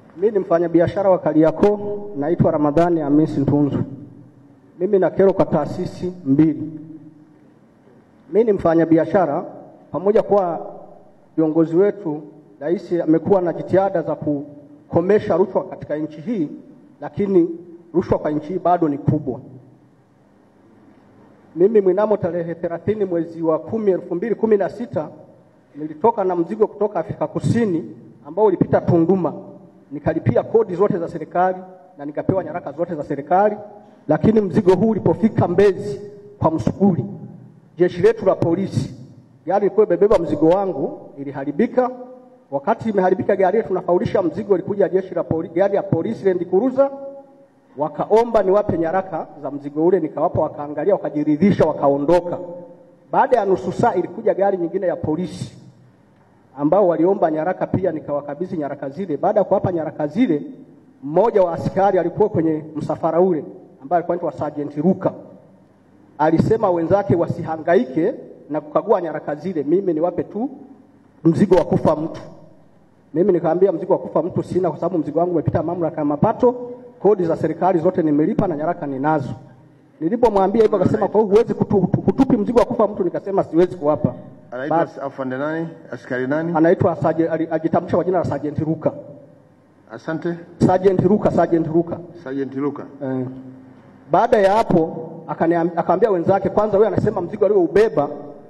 Mimi ni mfanyabiashara wa Kariakoo, naitwa Ramadhani Hamisi Ntunzu. Mimi na kero kwa taasisi mbili. Mimi ni mfanyabiashara, pamoja kwa viongozi wetu, rais amekuwa na jitihada za kukomesha rushwa katika nchi hii, lakini rushwa kwa nchi hii bado ni kubwa. Mimi mnamo tarehe 30 mwezi wa kumi elfu mbili kumi na sita nilitoka na mzigo kutoka Afrika Kusini ambao ulipita Tunduma, nikalipia kodi zote za serikali na nikapewa nyaraka zote za serikali, lakini mzigo huu ulipofika Mbezi kwa Msuguri, jeshi letu la polisi, gari ilikuwa imebeba mzigo wangu iliharibika. Wakati imeharibika gari yetu, tunafaulisha mzigo, ilikuja jeshi la polisi, gari ya polisi Land Cruiser wakaomba niwape nyaraka za mzigo ule, nikawapa, wakaangalia, wakajiridhisha, wakaondoka. Baada ya nusu saa ilikuja gari nyingine ya polisi ambao waliomba nyaraka pia, nikawakabidhi nyaraka zile. Baada ya kuwapa nyaraka zile, mmoja wa askari alikuwa kwenye msafara ule ambaye alikuwa anaitwa Sergeant Ruka, alisema wenzake wasihangaike na kukagua nyaraka zile, mimi niwape tu mzigo wa kufa mtu. Mimi nikamwambia mzigo wa kufa mtu sina, kwa sababu mzigo wangu umepita mamlaka ya mapato, kodi za serikali zote nimelipa na nyaraka ninazo. Nilipomwambia hivyo akasema, kwa hiyo huwezi kutu, kutupi mzigo wa kufa mtu? Nikasema siwezi kuwapa. Anaitwa afande nani? Askari nani? Anaitwa Sergeant- ali- ajitambulisha kwa jina la Sergeant Ruka. Asante. Sergeant Ruka, Sergeant Ruka. Sergeant Luka. Eh. Baada ya hapo akaniam- akaambia wenzake, kwanza wewe anasema mzigo alioubeba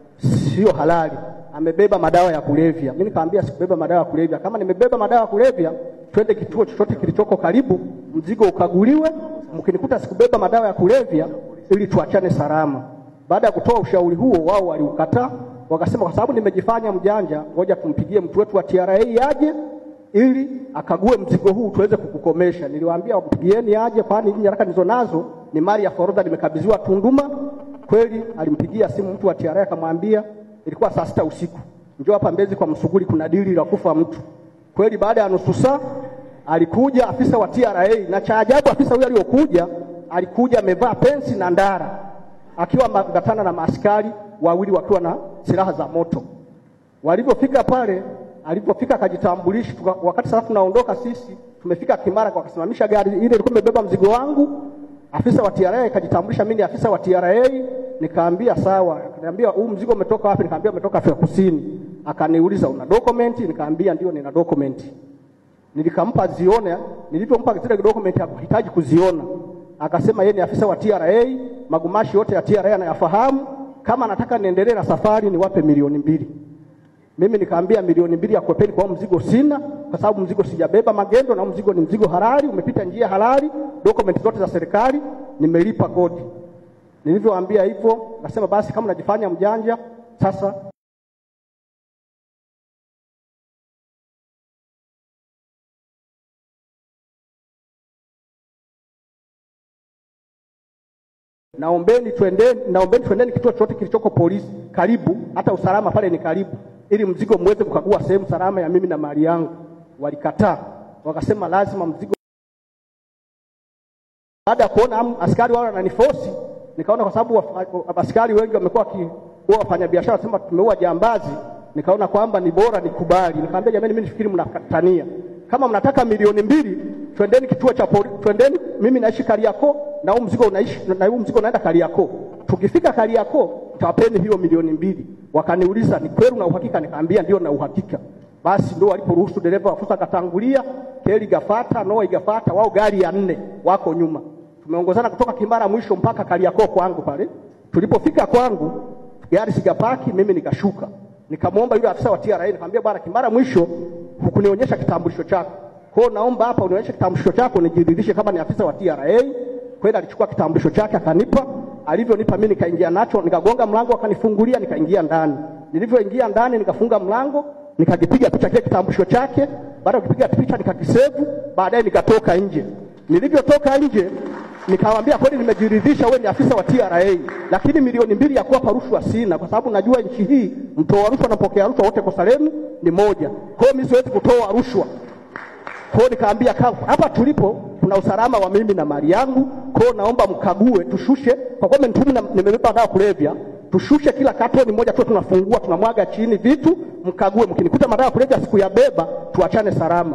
sio halali, amebeba madawa ya kulevya. Mimi nikamwambia sikubeba madawa ya kulevya. Kama nimebeba madawa ya kulevya, twende kituo chochote kilichoko karibu, mzigo ukaguliwe. Mkinikuta sikubeba madawa ya kulevya, ili tuachane salama. Baada ya kutoa ushauri huo, wao waliukataa, wakasema kwa sababu nimejifanya mjanja, ngoja tumpigie mtu wetu wa TRA aje ili akague mzigo huu tuweze kukukomesha. Niliwaambia wampigieni aje, kwani hizi nyaraka nizo nazo ni mali ya forodha, nimekabidhiwa Tunduma. Kweli alimpigia simu mtu wa TRA akamwambia, ilikuwa saa sita usiku, njoo hapa Mbezi kwa Msuguri, kuna dili la kufa mtu. Kweli baada ya nusu saa alikuja afisa wa TRA, na cha ajabu afisa huyo aliyokuja alikuja amevaa pensi na ndara, akiwa ameambatana na maaskari wawili wakiwa na silaha za moto. Walivyofika pale, alipofika akajitambulisha. tuka- Wakati sasa tunaondoka sisi, tumefika Kimara, wakasimamisha gari ile ilikuwa imebeba mzigo wangu. Afisa wa TRA akajitambulisha, mimi ni afisa wa TRA. Nikaambia sawa, akaniambia huu mzigo umetoka wapi? Nikaambia umetoka Afrika Kusini. Akaniuliza una document? Nikaambia ndio, nina document. Nilikampa zione, nilivyompa zile document hakuhitaji kuziona. Akasema yeye ni afisa wa TRA, magumashi yote ya TRA anayafahamu. Kama anataka niendelee na safari niwape milioni mbili. Mimi nikaambia milioni mbili ya kuepeni kwa huu mzigo sina, kwa sababu mzigo sijabeba magendo, na huu mzigo ni mzigo halali, umepita njia halali, dokumenti zote za serikali, nimelipa kodi. Nilivyoambia hivyo, nasema basi, kama unajifanya mjanja sasa naombeni twendeni, naombeni twendeni kituo chochote kilichoko polisi karibu, hata usalama pale ni karibu, ili mzigo muweze kukagua sehemu salama ya mimi na mali yangu. Walikataa, wakasema lazima mzigo. Baada ya kuona am- askari wao wananifosi, nikaona kwa sababu wa- wa- askari wengi wamekuwa wakiua wafanyabiashara, wasema tumeua jambazi, nikaona kwamba ni bora nikubali. Nikamwambia jamani, mimi nifikiri mnatania, kama mnataka milioni mbili twendeni kituo cha polisi, twendeni. Mimi naishi Kariakoo na huu mzigo unaishi na huu mzigo unaenda Kariakoo. Tukifika Kariakoo tawapeni hiyo milioni mbili. Wakaniuliza, ni kweli una uhakika? Nikaambia ndio na uhakika. Basi ndio waliporuhusu dereva wafusa akatangulia, keli gafata, noa igafata, wao gari ya nne wako nyuma. Tumeongozana kutoka Kimara mwisho mpaka Kariakoo kwangu pale. Tulipofika kwangu gari sigapaki, mimi nikashuka, nikamwomba yule afisa wa TRA, nikamwambia bwana, Kimara mwisho hukunionyesha kitambulisho chako, kwa hiyo naomba hapa unionyeshe kitambulisho chako nijiridhishe kama ni afisa wa TRA. Kweli alichukua kitambulisho chake akanipa, alivyonipa mimi nikaingia nacho, nikagonga mlango, akanifungulia, nikaingia ndani. Nilivyoingia ndani, nikafunga mlango, nikakipiga picha kile kitambulisho chake. Baada ya kupiga picha, nikakisevu, baadaye nikatoka nje. Nilivyotoka nje nikamwambia kweli, nimejiridhisha wewe ni afisa wa TRA, lakini milioni mbili ya kuwapa rushwa sina, kwa sababu najua nchi hii mtoa rushwa na mpokea rushwa wote kosa lenu ni moja. Kwa hiyo mimi siwezi kutoa rushwa. Kwa hiyo nikaambia kaka, hapa tulipo kuna usalama wa mimi na mali yangu, kwa hiyo naomba mkague, tushushe kwa kuwa mtumu nimebeba dawa kulevya, tushushe kila katoni moja tu, tunafungua tunamwaga chini vitu, mkague. Mkinikuta madawa ya kulevya sikuyabeba, tuachane salama.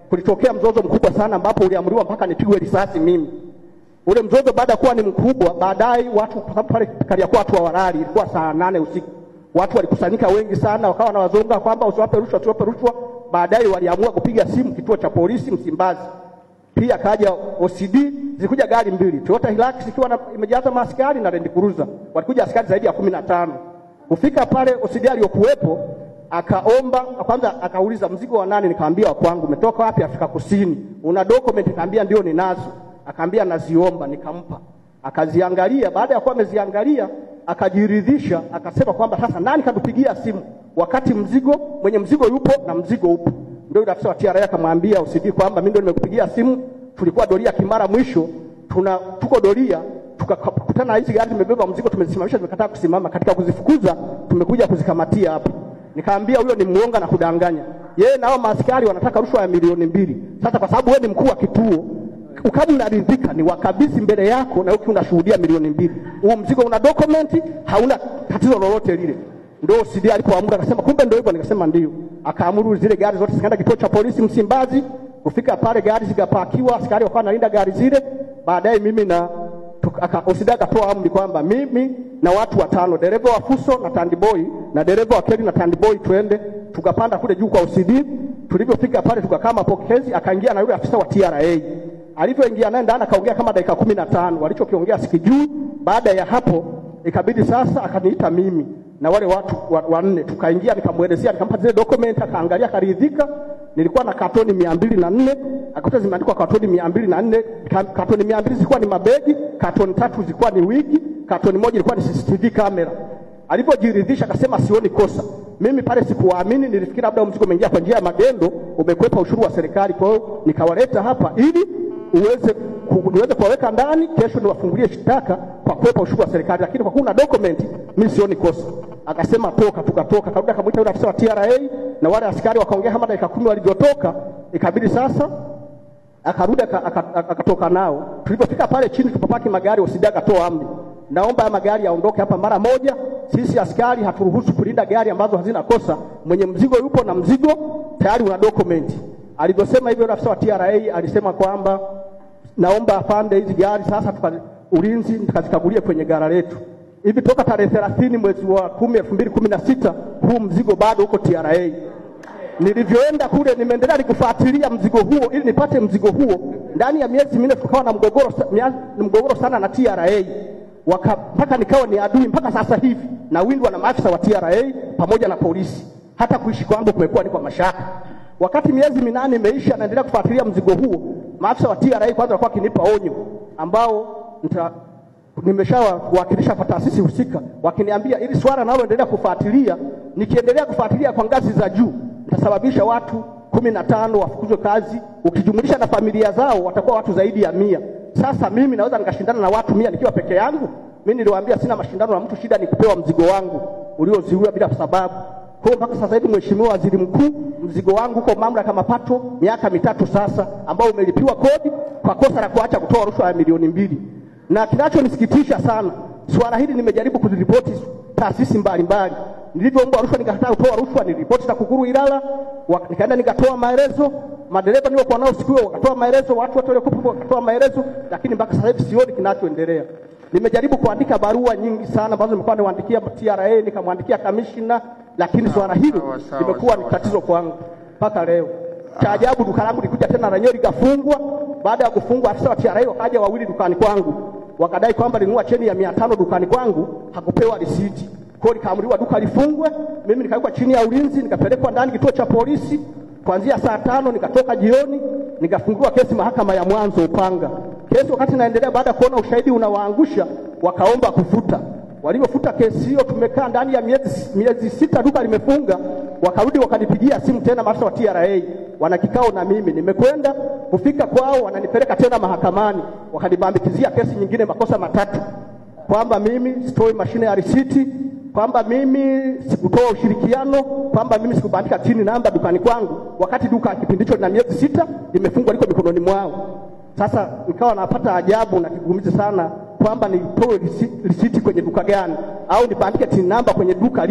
kulitokea mzozo mkubwa sana ambapo uliamriwa mpaka nipigwe risasi mimi. Ule mzozo baada ya kuwa ni mkubwa, baadaye watu, kwa sababu pale Kariakoo watu hawalali, ilikuwa saa nane usiku, watu walikusanyika wengi sana, wakawa wanawazonga kwamba usiwape rushwa, usiwape rushwa. Baadaye waliamua kupiga simu kituo cha polisi Msimbazi, pia kaja OCD, zilikuja gari mbili Toyota Hilux ikiwa na- imejaza maaskari na Land Cruiser, walikuja askari zaidi ya kumi na tano. Kufika pale OCD aliyokuwepo akaomba kwanza, akauliza mzigo wa nani? Nikamwambia wa kwangu. Umetoka wapi? Afrika Kusini. Una document? Nikamwambia ndio ninazo. Akaambia naziomba, nikampa. Akaziangalia, baada ya kuwa ameziangalia akajiridhisha, akasema kwamba sasa nani katupigia simu wakati mzigo mwenye mzigo yupo na mzigo upo. Ndio yule afisa wa TRA akamwambia OCD kwamba mimi ndio nimekupigia simu, tulikuwa doria Kimara mwisho, tuna tuko doria tukakutana na hizi gari zimebeba mzigo, tumezisimamisha, zimekataa kusimama. Katika kuzifukuza tumekuja kuzikamatia hapa. Nikaambia huyo ni muonga na kudanganya. Yeye na hao maaskari wanataka rushwa ya milioni mbili. Sasa kwa sababu wewe ni mkuu wa kituo, kama unaridhika ni wakabidhi mbele yako, na uki unashuhudia milioni mbili. Huu mzigo una dokumenti, hauna tatizo lolote lile. Ndio CD alipoamuru akasema, kumbe ndio hivyo. Nikasema ndio. Akaamuru zile gari zote zikaenda kituo cha polisi Msimbazi. Kufika pale gari zikapakiwa, askari wakawa wanalinda gari zile. Baadaye mimi na tuka- aka- OCD akatoa amri kwamba mimi na watu watano, dereva wa Fuso na Tandiboi na dereva wa Keli na Tandiboi, twende. Tukapanda kule juu kwa OCD. Tulivyofika pale tukakaa mapokezi, akaingia na yule afisa wa TRA. Alivyoingia naye ndani akaongea kama dakika kumi na tano, walichokiongea sikijui. Baada ya hapo ikabidi sasa akaniita mimi na wale watu wa- wanne, tukaingia, nikamwelezea, nikampa zile document, akaangalia, akaridhika. Nilikuwa na katoni mia mbili na nne akakuta zimeandikwa katoni mia mbili na nne Ka- katoni mia mbili zilikuwa ni mabegi, katoni tatu zilikuwa ni wigi, katoni moja ilikuwa ni CCTV kamera. Alivyojiridhisha akasema sioni kosa. Mimi pale sikuwaamini, nilifikiri labda mzigo umeingia kwa njia ya magendo, umekwepa ushuru wa serikali. Kwa hiyo nikawaleta hapa ili uweze ku- niweze kuwaweka ndani, kesho niwafungulie shtaka kwa kwepa ushuru wa serikali, lakini kwa kuwa una document mimi sioni kosa. Akasema toka, tukatoka. Karudi akamwita yule afisa wa TRA na wale askari wakaongea kama dakika kumi. Walivyotoka ikabidi sasa akarudi aka- aka- aka- akatoka nao. Tulipofika pale chini tupapaki magari, OCD akatoa amri, naomba haya magari yaondoke hapa mara moja. Sisi askari haturuhusu kulinda gari ambazo hazina kosa. Mwenye mzigo yupo na mzigo tayari una dokumenti. Alivyosema hivyo, yule afisa wa TRA alisema kwamba naomba afande hizi gari sasa tuka, ulinzi tukazikagulie kwenye gara letu. Hivi toka tarehe 30 mwezi wa 10 2016 huu mzigo bado uko TRA. Nilivyoenda kule nimeendelea nikufuatilia mzigo huo ili nipate mzigo huo. Ndani ya miezi minne tukawa na mgogoro, sa- mia- mgogoro sana na TRA Waka, mpaka nikawa ni adui mpaka sasa hivi na windwa na maafisa wa TRA pamoja na polisi. Hata kuishi kwangu kumekuwa ni kwa mashaka. Wakati miezi minane imeisha, naendelea kufuatilia mzigo huo, maafisa wa TRA kwanza walikuwa wakinipa onyo ambao nita nimeshawakilisha kwa taasisi husika, wakiniambia ili swala naloendelea kufuatilia, nikiendelea kufuatilia kwa ngazi za juu nitasababisha watu kumi na tano wafukuzwe kazi, ukijumulisha na familia zao watakuwa watu zaidi ya mia. Sasa mimi naweza nikashindana na watu mia nikiwa peke yangu? Mimi niliwaambia sina mashindano na mtu, shida ni kupewa mzigo wangu ulioziwiwa bila sababu. Kwa hiyo mpaka sasa hivi, Mheshimiwa Waziri Mkuu, mzigo wangu uko mamlaka ya mapato miaka mitatu sasa, ambao umelipiwa kodi kwa kosa la kuacha kutoa rushwa ya milioni mbili na kinachonisikitisha sana, swala hili nimejaribu kuziripoti taasisi mbalimbali. Nilivyoombwa rushwa nikakataa kutoa rushwa, niliripoti TAKUKURU Ilala, wa- nikaenda nikatoa maelezo, madereva niliokuwa nao siku hiyo wakatoa maelezo, watu wote waliokuwepo wakatoa maelezo, lakini mpaka sasa hivi sioni kinachoendelea. Nimejaribu kuandika barua nyingi sana ambazo nimekuwa niwaandikia TRA, nikamwandikia kamishna, lakini swala hili sawa, sawa, limekuwa ni sawa, tatizo kwangu mpaka leo. Cha ajabu duka langu likuja tena lenyewe likafungwa. Baada ya kufungwa, afisa wa TRA wakaja wawili dukani kwangu, wakadai kwamba linunua cheni ya mia tano dukani kwangu, hakupewa risiti. Kwa hiyo likaamriwa duka lifungwe. Mimi nikawekwa chini ya ulinzi, nikapelekwa ndani kituo cha polisi kuanzia saa tano, nikatoka jioni, nikafunguliwa kesi mahakama ya mwanzo Upanga. Kesi wakati naendelea, baada ya kuona ushahidi unawaangusha, wakaomba kufuta Walivyofuta kesi hiyo, tumekaa ndani ya miezi, miezi sita, duka limefunga. Wakarudi wakanipigia simu tena, maafisa wa TRA wana kikao na mimi. Nimekwenda kufika kwao, wananipeleka tena mahakamani, wakanibambikizia kesi nyingine, makosa matatu, kwamba mimi sitoi mashine ya risiti, kwamba mimi sikutoa ushirikiano, kwamba mimi sikubandika chini namba dukani kwangu, wakati duka kipindi hicho lina miezi sita limefungwa, liko mikononi mwao. Sasa nikawa napata ajabu na kigumizi sana kwamba nitoe risi- risiti kwenye duka gani au nibandike tin namba kwenye duka lipi,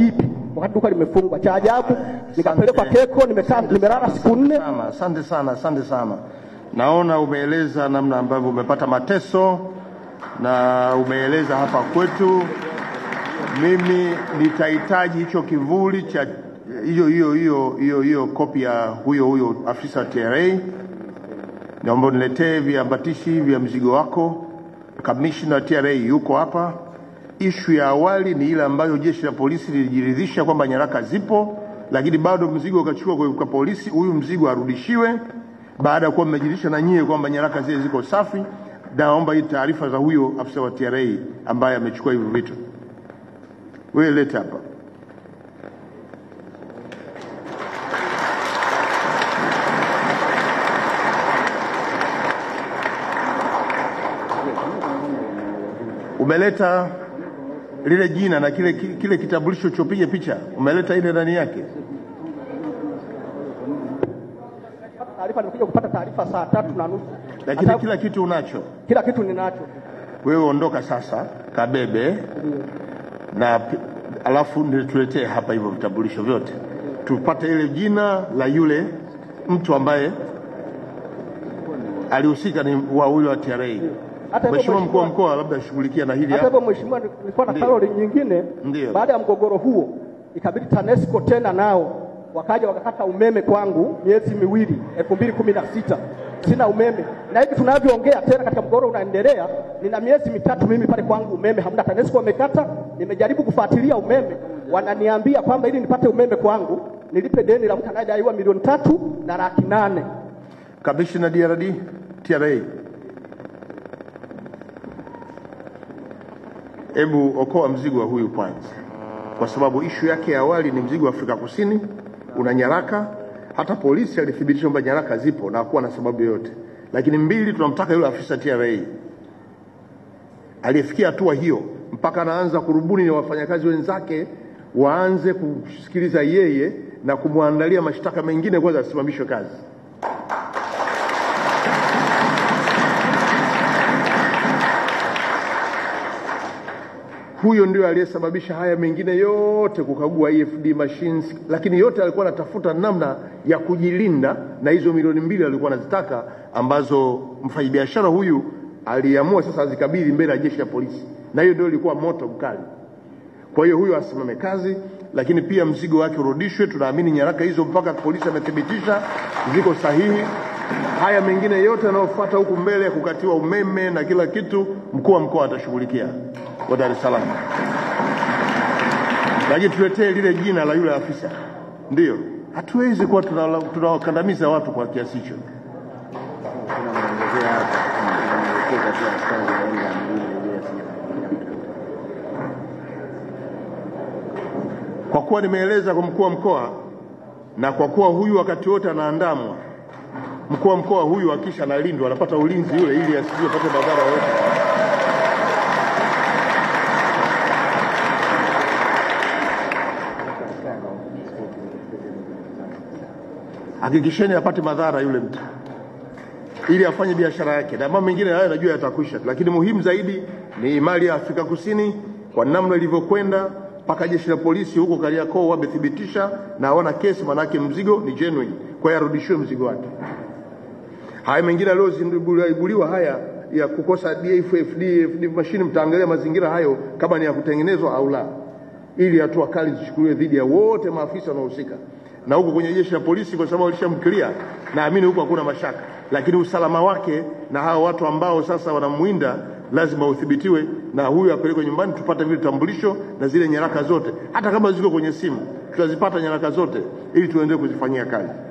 wakati duka limefungwa. Cha ajabu nikapelekwa Keko, nimekaa nimelala siku nne. Sana, asante sana, asante sana. Naona umeeleza namna ambavyo umepata mateso na umeeleza hapa kwetu. Mimi nitahitaji hicho kivuli cha hiyo hiyo hiyo hiyo hiyo kopi ya huyo huyo afisa wa TRA. Naomba uniletee viambatishi vya mzigo wako. Kamishna wa TRA yuko hapa. Ishu ya awali ni ile ambayo jeshi la polisi lilijiridhisha kwamba nyaraka zipo, lakini bado mzigo ukachukua kwa kwa polisi. Huyu mzigo arudishiwe baada ya kuwa mmejiridhisha na nyie kwamba nyaraka zile ziko safi. Naomba hii taarifa za huyo afisa wa TRA ambaye amechukua hivyo vitu. Wewe leta hapa. Umeleta lile jina na kile, kile kitambulisho chopiga picha, umeleta ile ndani yake. Taarifa nimekuja kupata taarifa saa tatu na nusu, Lakini Hata- kila kitu unacho. kila kitu ninacho. Wewe ondoka sasa, kabebe na pi- alafu ndio tuletee hapa hivyo vitambulisho vyote, tupate ile jina la yule mtu ambaye alihusika ni wa huyo wa TRA. Hata hivyo Mheshimiwa mkuu wa mheshimiwa- mkoa, labda shughulikia na hili Hata hapa. hivyo mheshimiwa, nilikuwa na Ndiyo. karoli nyingine. Ndiyo. Baada ya mgogoro huo, ikabidi TANESCO tena nao wakaja wakakata umeme kwangu miezi miwili, elfu mbili kumi na sita sina umeme, na hivi tunavyoongea tena katika mgogoro unaendelea, nina miezi mitatu mimi pale kwangu umeme hamna. TANESCO wamekata, nimejaribu kufuatilia umeme, wananiambia kwamba ili nipate umeme kwangu nilipe deni la mtu anayedaiwa milioni tatu na laki nane. Kamishna DRD TRA, hebu okoa mzigo wa huyu kwanza, kwa sababu ishu yake ya awali ni mzigo wa Afrika Kusini, una nyaraka. Hata polisi alithibitisha kwamba nyaraka zipo na hakuwa na sababu yoyote. Lakini mbili, tunamtaka yule afisa TRA aliyefikia hatua hiyo mpaka anaanza kurubuni na wafanyakazi wenzake waanze kusikiliza yeye na kumwandalia mashtaka mengine, kwanza asimamishwe kazi. Huyo ndio aliyesababisha haya mengine yote, kukagua EFD machines, lakini yote alikuwa anatafuta namna ya kujilinda na hizo milioni mbili alikuwa anazitaka, ambazo mfanyabiashara huyu aliamua sasa azikabidhi mbele ya jeshi la polisi, na hiyo ndio ilikuwa moto mkali. Kwa hiyo huyo asimame kazi, lakini pia mzigo wake urudishwe. Tunaamini nyaraka hizo mpaka polisi amethibitisha ziko sahihi. Haya mengine yote yanayofuata huku mbele ya kukatiwa umeme na kila kitu, mkuu wa mkoa atashughulikia wa Dar es Salaam, lakini tuletee lile jina la yule afisa. Ndiyo, hatuwezi kuwa tunala- tunawakandamiza watu kwa kiasi hicho. Kwa kuwa nimeeleza kwa mkuu wa mkoa na kwa kuwa huyu wakati wote anaandamwa, mkuu wa mkoa huyu akisha analindwa, anapata ulinzi yule, ili asije apate madhara yoyote. Hakikisheni apate madhara yule mtu, ili afanye biashara yake, na mambo mengine hayo najua yatakwisha, lakini muhimu zaidi ni mali ya Afrika Kusini kwa namna ilivyokwenda mpaka jeshi la polisi huko Kariakoo wamethibitisha na hawana kesi, manake mzigo ni genuine, kwa hiyo arudishiwe mzigo wake. Haya mengine yaliyoibuliwa haya ya kukosa DFF, DFD mashine, mtaangalia mazingira hayo kama ni ya kutengenezwa au la, ili hatua kali zichukuliwe dhidi ya wote maafisa wanaohusika. Na huko kwenye jeshi la polisi, kwa sababu walishamkilia, naamini huko hakuna mashaka, lakini usalama wake na hao watu ambao sasa wanamwinda lazima uthibitiwe, na huyu apelekwe nyumbani, tupate vile vitambulisho na zile nyaraka zote, hata kama ziko kwenye simu tutazipata nyaraka zote, ili tuendelee kuzifanyia kazi.